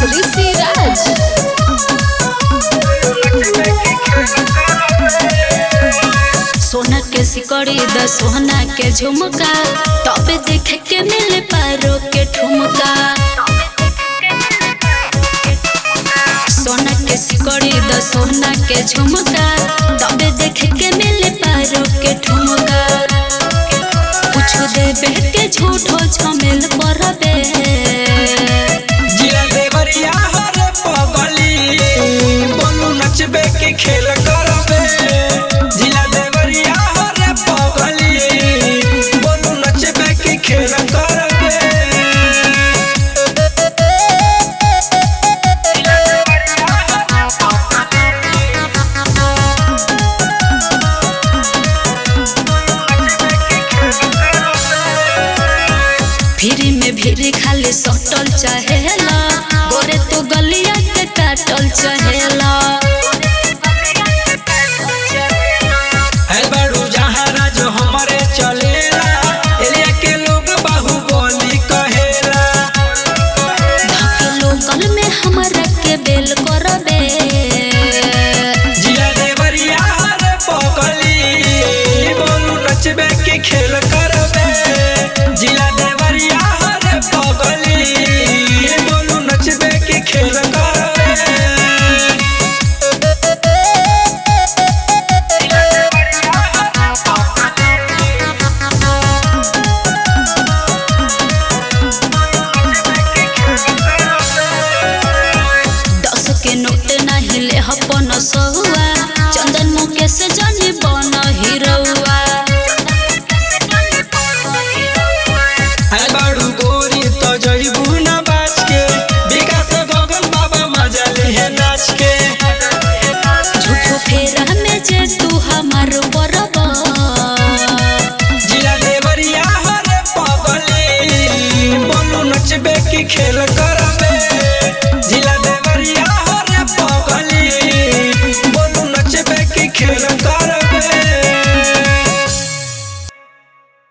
Rishi Raj. सोना के सिकड़ी द सोना के झुमका तबे देखे के मिले पारो के ठुमका सोना के सिकड़ी द सोना के झुमका तबे देखे के मिले पारो के ठुमका कुछ देबे के झूठो झमेल परबे जिला देवरिया हरे पगली बोलू नचबे के खेल करबे जिला देवरिया हरे पगली बोलू नचबे के खेल करबे फिरी में भीरी खाली सटल चाहेला गोरे तो गलिया के काटल चाहेला है बड़ू जहाँ राज हमारे चलेला एरिया के लोग बाहुबली कहेला धके लोकल में हमरा के बेल करबे जिला देवरिया हरे पगली बोलू नचबे के खेल करबे जिला देवरिया हरे पगली बोलू नचबे के खेल करबे दस के नोट नहीं ले अपन सहुआ चंदन मुकेश जन